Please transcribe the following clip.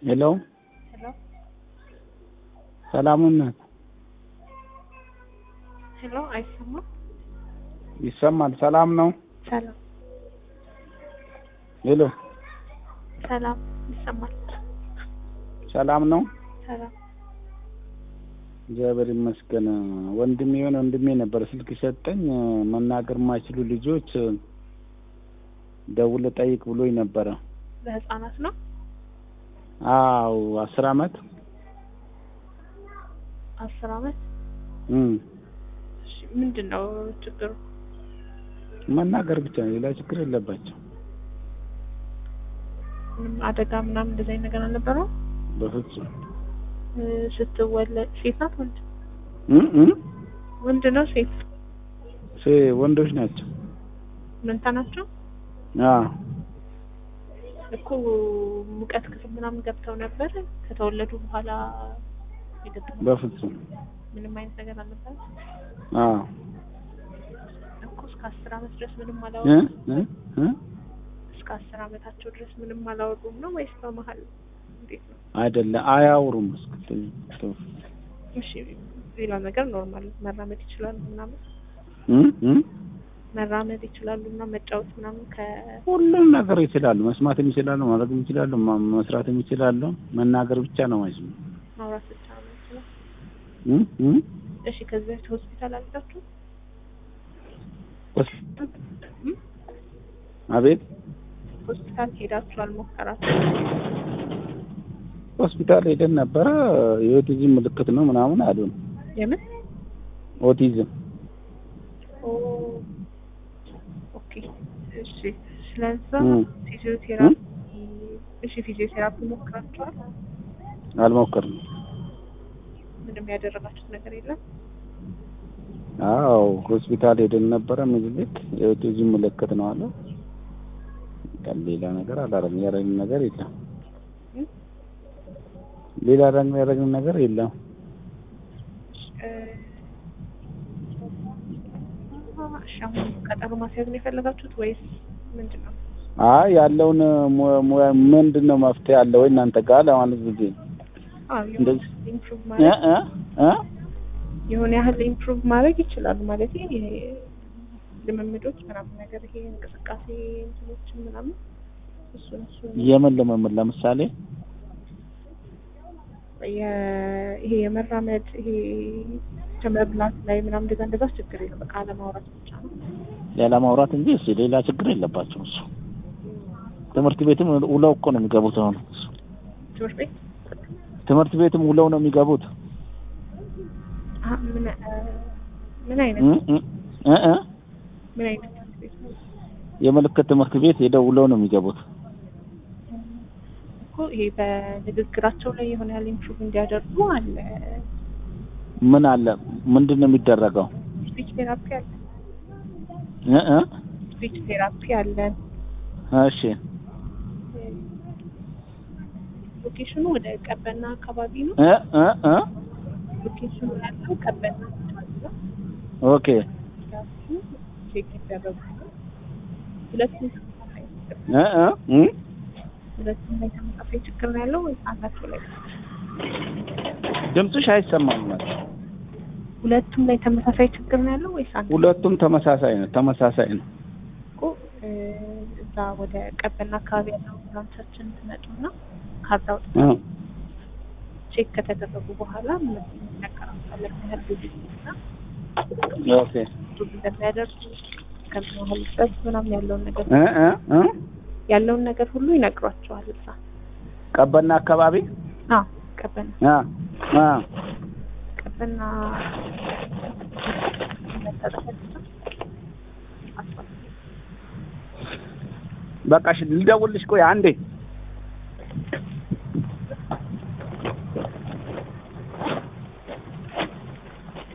ሄሎ ሄሎ ሰላሙን ናት። ሄሎ፣ አይሰማም? ይሰማል። ሰላም ነው። ሰላም ሄሎ ሰላም፣ ይሰማል? ሰላም ነው። ሰላም እግዚአብሔር ይመስገን። ወንድሜ የሆነ ወንድሜ ነበር ስልክ ሰጠኝ። መናገር የማይችሉ ልጆች ደውለህ ጠይቅ ብሎኝ ነበረ። ለህፃናት ነው። አዎ አስር አመት አስር አመት እም እሺ፣ ምንድን ነው ችግሩ? መናገር ብቻ ነው፣ ሌላ ችግር የለባቸው። ምንም አደጋ ምናምን እንደዚህ አይነት ነገር አልነበረው? በፍጹም እ፣ ስትወለድ ሴት ናት ወንድ? እም እም ወንድ ነው ሴት? ሴ- ወንዶች ናቸው። መንታ ናቸው አዎ እኮ ሙቀት ክፍል ምናምን ገብተው ነበር ከተወለዱ በኋላ የገጠመው በፍጹም ምንም አይነት ነገር አልነበረም አዎ እኮ እስከ አስር አመት ድረስ ምንም እ አላወሩም እ እ እስከ አስር አመታቸው ድረስ ምንም አላወሩም ነው ወይስ በመሀል እንዴት ነው አይደለም አያውሩም። እስክትል እሺ ሌላ ነገር ኖርማል መራመድ ይችላሉ ምናምን እም እም መራመድ ይችላሉ እና መጫወት ምናምን ከ ሁሉም ነገር ይችላሉ። መስማትም ይችላሉ፣ ማድረግም ይችላሉ፣ ማ- መስራትም ይችላሉ። መናገር ብቻ ነው ማይችሉ። ማውራት ብቻ ነው የሚችለው እም እም እሺ ከዚህ በፊት ሆስፒታል አልሄዳችሁ ሆስፒታል አቤት ሆስፒታል ሄዳችሁ አልሞከራችሁ ሆስፒታል ሄደን ነበረ። የኦቲዝም ምልክት ነው ምናምን አሉን። የምን ኦቲዝም ኦ ኦኬ እሺ ስለዛ እም። ፊዚዮቴራፒ እሺ ፊዚዮቴራፒ ሞክራችኋል አልሞከርንም። ምንም ያደረጋችሁት ነገር የለም አዎ ሆስፒታል ሄደን ነበረ። ምኒልክ የኦቲዝም ምልክት ነው አለ። ቀን ሌላ ነገር አላረግም። ያረግን ነገር የለም። እም? ሌላ ደግሞ ያረግን ነገር የለም። እ፣ እሺ አሁን ቀጠሮ ማስያዝ ነው የፈለጋችሁት ወይስ ምንድን ነው አይ ያለውን ሙ- mu- ምንድን ነው መፍትሄ አለ ወይ እናንተ ጋር ለማለት ጊዜ አዎ እንደዚህ ኢምፕሩቭ እ ማድረግ እ እ የሆነ ያህል ኢምፕሩቭ ማድረግ ይችላሉ ማለት ይሄ ልምምዶች ምናምን ነገር ይሄ እንቅስቃሴ እንትኖችን ምናምን እሱን እሱን የምን ልምምድ ለምሳሌ የ- ይሄ የመራመድ ይሄ ከመብላት ላይ ምናምን እንደዛ እንደዛ ችግር የለም። በቃ አለማውራት ብቻ ነው። ያለ ማውራት እንጂ እሱ ሌላ ችግር የለባቸው። እሱ ትምህርት ቤትም ውለው እኮ ነው የሚገቡት። አሁን እሱ ትምህርት ቤት ትምህርት ቤትም ውለው ነው የሚገቡት። አ- ምን እ፣ ምን አይነት እ እ እ እ ምን አይነት ትምህርት ቤት ነው የምልክት ትምህርት ቤት ሄደው ውለው ነው የሚገቡት። እኮ ይሄ በንግግራቸው ላይ የሆነ ያህል ኢምፕሩቭ እንዲያደርጉ አለ ምን አለ ምንድን ነው የሚደረገው? ስፒች ቴራፒ አለ እ እ ስፒች ቴራፒ አለ እሺ ሎኬሽኑ ወደ ቀበና አካባቢ ነው እ እ እ ሎኬሽኑ ያለው ቀበና አካባቢ ነው ኦኬ ራሱ ቼክ ይደረጉ ሁለቱም ተመሳሳይ ችግር እ እ እ ሁለቱም ላይ ተመሳሳይ ችግር ነው ያለው ወይስ አንዳቸው ላይ ድምፅሽ አይሰማም ማለት ሁለቱም ላይ ተመሳሳይ ችግር ነው ያለው ወይስ አንድ ሁለቱም ተመሳሳይ ነው ተመሳሳይ ነው። እኮ እ፣ እዛ ወደ ቀበና አካባቢ ያለው ብራንቻችን ትመጡና ካርድ አውጥተው እ ቼክ ከተደረጉ በኋላ ምን ያቀራምጣለን ያህል ጊዜ እና ኦኬ ብዙ እንደሚያደርሱ ከምን ያህል ድረስ ምናምን ያለውን ነገር እ እ እ ያለውን ነገር ሁሉ ይነግሯቸዋል። እዛ ቀበና አካባቢ አዎ ቀበና አ አ ቀበና በቃ እሺ ልደውልልሽ። ቆይ አንዴ